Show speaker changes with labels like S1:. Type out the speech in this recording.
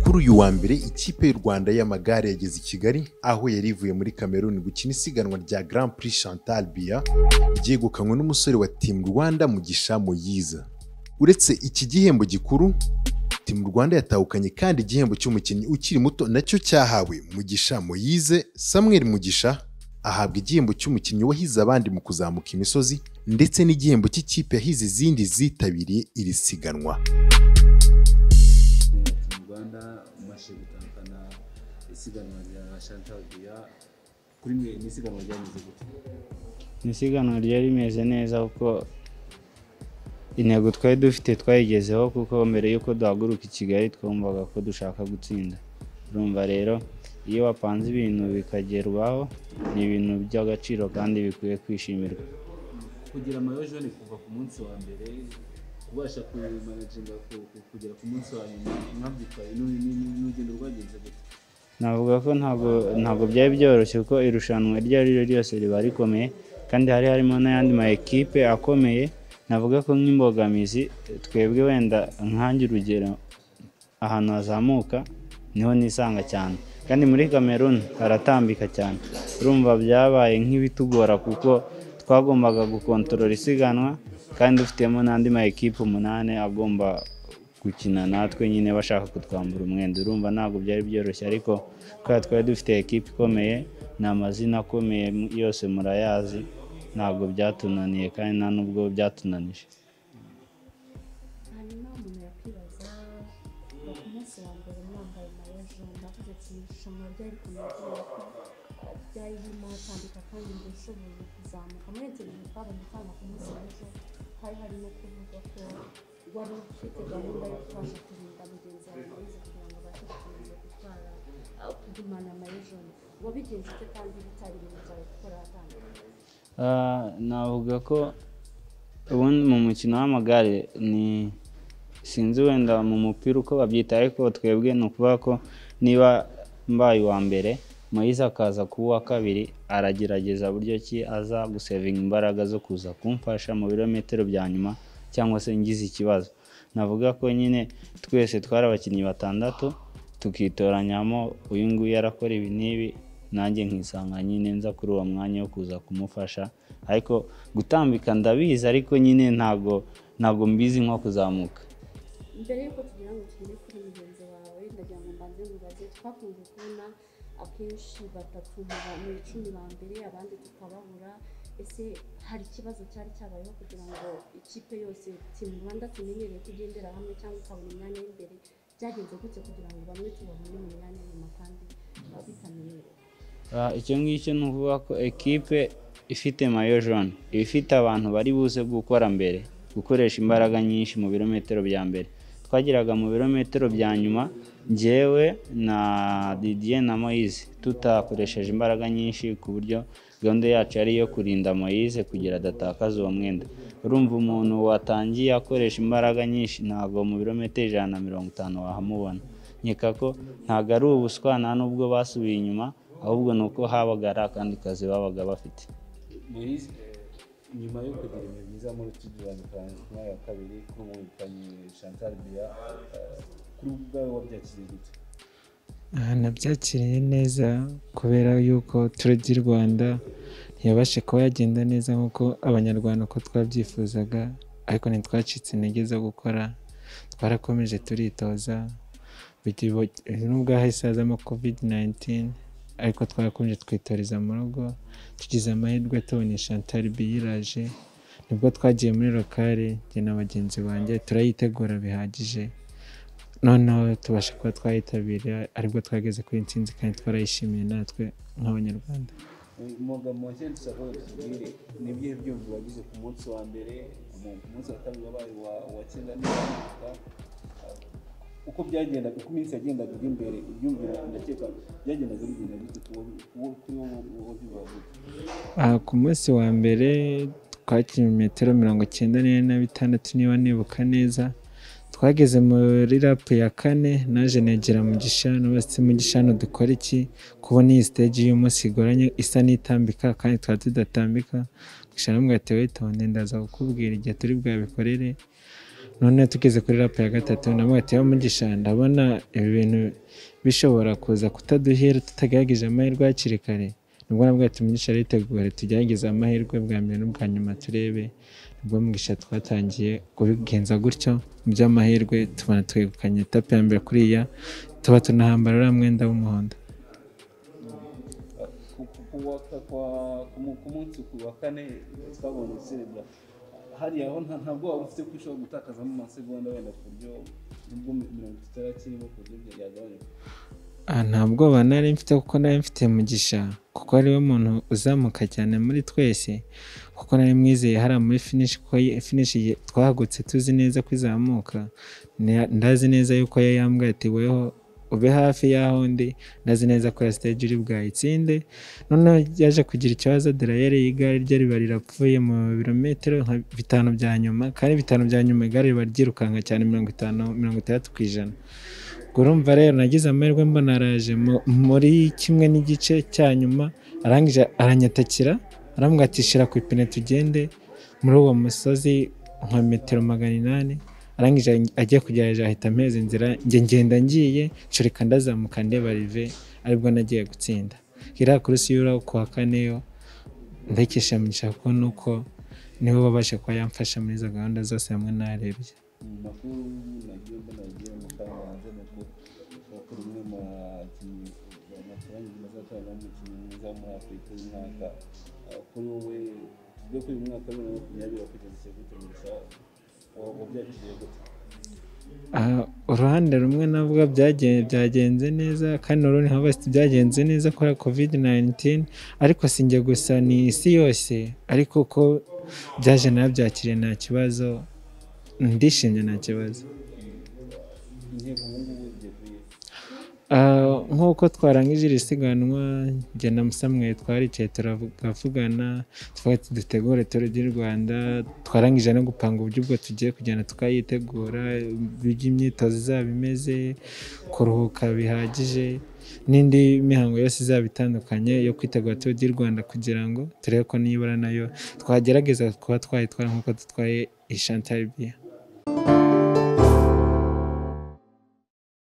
S1: Kuri uyu wa mbere ikipe y'u Rwanda y'amagare yageze i Kigali aho yari ivuye muri Cameroon gukina isiganwa rya Grand Prix Chantal Biya ryegukanywe n'umusore wa Team Rwanda Mugisha Moyiza uretse iki gihembo gikuru Team Rwanda yatahukanye kandi igihembo cy'umukinnyi ukiri muto nacyo cyahawe Mugisha Moyize Samuel Mugisha ahabwa igihembo cy'umukinnyi wahize abandi mu kuzamuka imisozi ndetse n'igihembo cy'ikipe yahize izindi zitabiriye iri siganwa
S2: mu rwanda umashije gutahukana isiganwa rya chantal biya kuri mwe ni isiganwa ryameze gute
S3: Ni isiganwa ryari rimeze neza kuko intego twari dufite twayigezeho kuko mbere y'uko duhaguruka i Kigali twumvaga ko dushaka gutsinda urumva rero iyo wapanze ibintu bikagerwaho ni ibintu by'agaciro kandi bikwiye kwishimirwa
S2: kugira amayo jone kuva ku munsi wa mbere kubasha kumanaginga ku- ku- kugera ku munsi wa nyuma mwabyitwaye n'u- n'u- n'urugendo rwagenze gute
S3: navuga ko ntabwo ntabwo byari byoroshye kuko irushanwa iryo ari ryo ryose riba rikomeye kandi hari harimo n'ayandi ma ekipe akomeye navuga ko nk'imbogamizi twebwe wenda nkanjye urugero ahantu hazamuka niho nisanga cyane kandi muri Cameroon haratambika cyane urumva byabaye nk'ibitugora kuko twagombaga gukontorora isiganwa kandi dufitemo n'andi ma ekipe umunani agomba gukina natwe nyine bashaka kutwambura umwenda urumva ntabwo byari byoroshye ariko kubera twari dufite ekipe ikomeye ni amazina akomeye mu- yose murayazi ntabwo byatunaniye kandi nta nubwo byatunanije
S4: hanyuma umuntu yakwibaza ngo ku munsi wa mbere mwambaye mayo jone ndavuze ati irushanwa ryari rikomeye kubera ko ryari ririmo hatambika kandi ndashoboye kuzamuka muri ibyo bintu twabonye twanga ku munsi w'ejo hari harimo kuvuga ko wari ufite gahunda yo kubasha kurinda mugenzi wawe mayize kugira ngo abashe gukomeza gutwara ah, kugumana mayo jone wabigenza ute kandi bitari ibintu byawe gukora hatandukanye
S3: Ah, navuga ko ubundi mu mukino w'amagare ni sinzi wenda mu mupira uko babyita ariko twebwe ni ukuvuga ko niba mbaye uwa mbere Moise akaza kuba uwa kabiri aragerageza buryo ki aza gusevinga imbaraga zo kuza kumfasha mu birometero bya nyuma cyangwa se ngize ikibazo navuga ko nyine twese twari abakinnyi batandatu tukitoranyamo uyu nguyu yarakora ibi n'ibi nanjye nkisanga nyine nza kuri uwo mwanya wo kuza kumufasha ariko gutambika ndabizi ariko nyine ntago ntago mbizi nko kuzamuka
S4: mbere y'uko tugira ngo tugere kuri mugenzi wawe ndagira ngo mbanze mubaze twakunze kubona akenshi batatu mu ba- mu icumi ba mbere abandi tukababura ese hari ikibazo cyari cyabayeho kugira ngo ikipe yose timu rwanda tumenyereye ko igendera hamwe cyangwa ikabona imyanya y'imbere byagenze gutya kugira ngo bamwe tubabone mu myanya y'inyuma kandi bitamenyerewe
S3: Ah, icyo ngicyo ni ukuvuga ko ekipe ifite mayo jone iba ifite abantu bari buze gukora mbere gukoresha imbaraga nyinshi mu birometero bya mbere twageraga mu birometero bya nyuma njyewe na Didier na Moise tutakoresheje imbaraga nyinshi ku buryo gahunda yacu yari iyo kurinda Moise kugira adatakaza uwo mwenda urumva umuntu watangiye akoresha imbaraga nyinshi ntabwo mu birometero ijana na mirongo itanu wahamubona nkeka ko ntabwo ari ubuswa nta n'ubwo basubiye inyuma ahubwo ni uko habaga ari akandi kazi babaga bafite
S2: Moise, eh, nyuma yo kugira ibihe byiza muri studio ya Mukanzu ku mwanya wa kabiri kuri ubu witanye chantal biya eh, kuri ubu ubwawe wabyakiriye gute
S5: Aha nabyakiriye neza kubera y'uko turi di rwanda ntiyabashe kuba yagenda neza nk'uko abanyarwanda uko twabyifuzaga ariko ntitwacitse intege zo gukora twarakomeje turitoza bigira ubu- nubwo hahise hazamo covid 19 ariko twarakomeje twitoreza mu rugo tugize amahirwe tubona chantal biyiraje nibwo twagiye muri lokale njye na bagenzi banjye turayitegura bihagije noneho tubasha kuba twayitabira aribwo twageze kuri intsinzi kandi twarayishimiye natwe nk'abanyarwanda
S2: umwuga mu bakene dushaka tubwire ni ibihe byumva wagize ku munsi wa mbere mu- ku munsi wa kabiri wabaye uwa- uwa cyenda n'iwamuka uko byagendaga uko iminsi yagendaga iri imbere ibyumvira ndakeka byagendaga bigenda gute ku wo- ku wo- kuri wowe wowe byubahuje
S5: aha ku munsi wa mbere twakinnye metero mirongo icyenda n'enye na bitandatu niba nibuka neza twageze muri rapu ya kane naje negera mu gishanu basi mu gishanu dukora iki kubona iyi siteji y'umunsi igoranye isa n'itambika kandi twari tudatambika gishanu mugahita witonde ndaza kukubwira igihe turi bwabikorere none tugeze kuri rapu ya gatatu na mwati yo mu gishanu ndabona ibi bintu bishobora kuza kutaduhera tutagerageje amahirwe hakiri kare nibwo nabwo tumugisha aritegura tugerageze amahirwe bwa mbere n'ubwa nyuma turebe nibwo mugisha twatangiye kubigenza gutyo mu by'amahirwe tubona twegukanye etape ya mbere kuriya tuba tunahambara uriya mwenda w'umuhondo
S2: ku- ku- ku wa- ku- kwa- ku mu- ku munsi ku wa kane twabonye serebura hariya ho nta- ntabwo waba ufite ko ushobora gutakazamo amasegonda wenda ku buryo nubwo mi- mirongo itatu itakirimo ku buryo bya- byagabanyuka
S5: aha nta bwoba nari mfite kuko nari mfite mugisha kuko ariwe muntu uzamuka cyane muri twese kuko nari mwizeye hariya muri finishi kuko ye- finishi ye- twahagutse tuzi neza ko izamuka Ne- ndazi neza yuko yo yambwiye ati weho ube hafi y'aho ndi ndazi neza ko ya stage uri bwayitsinde noneho yaje kugira ikibazo derayeri y'igare rye riba rirapfuye mu birometero nka bitanu bya nyuma kandi bitanu bya nyuma igare riba ryirukanka cyane mirongo itanu mirongo itandatu ku ijana ubwo urumva rero nagize amahirwe mbona araje mu- muri kimwe n'igice cya nyuma arangije aranyatakira arambwira ati shira ku ipine tugende muri uwo musozi nka metero magana inani arangije ajya kugerageza ahita amezi inzira njye ngenda ngiye nshoreka ndazamuka ndeba rive aribwo nagiye gutsinda iriya kurusi y'uraho kuwa kane yo ndakesha mugisha kuko nuko nibo babasha kuba yamfasha muri izo gahunda zose hamwe n'arebye
S2: mu makuru nagiye mbona yagiye mu kanya hanze ni uko bakora umwe mu bakinnyi batoranyije bazatwara umukinnyi mwiza wo muri afurika y'umwaka Ah, kuri wowe tujye kuri uyu mwaka wa bibiri na makumyabiri wakugeze gute gusa wabyakiriye gute
S5: Aha, uruhande rumwe navuga byagen- byagenze neza kandi urundi nkavuga ati byagenze neza kubera covid 19 ariko sinjye gusa ni isi yose ariko uko byaje nabyakiriye nta kibazo ndishimye nta kibazo
S2: intego ubu ngubu igiye kuri
S5: Ah, nk'uko twarangije iri siganwa njye na Samuel twaricaye turavugana twavuga ati dutegure turu di Rwanda twarangije no gupanga uburyo ubwo tugiye kugenda tukayitegura ibyo imyitozo izaba imeze kuruhuka bihagije n'indi mihango yose izaba itandukanye yo kwitegura turu di Rwanda kugira ngo turebe ko nibura nayo twagerageza kuba twayitwara nk'uko dutwaye iyi Chantal Biya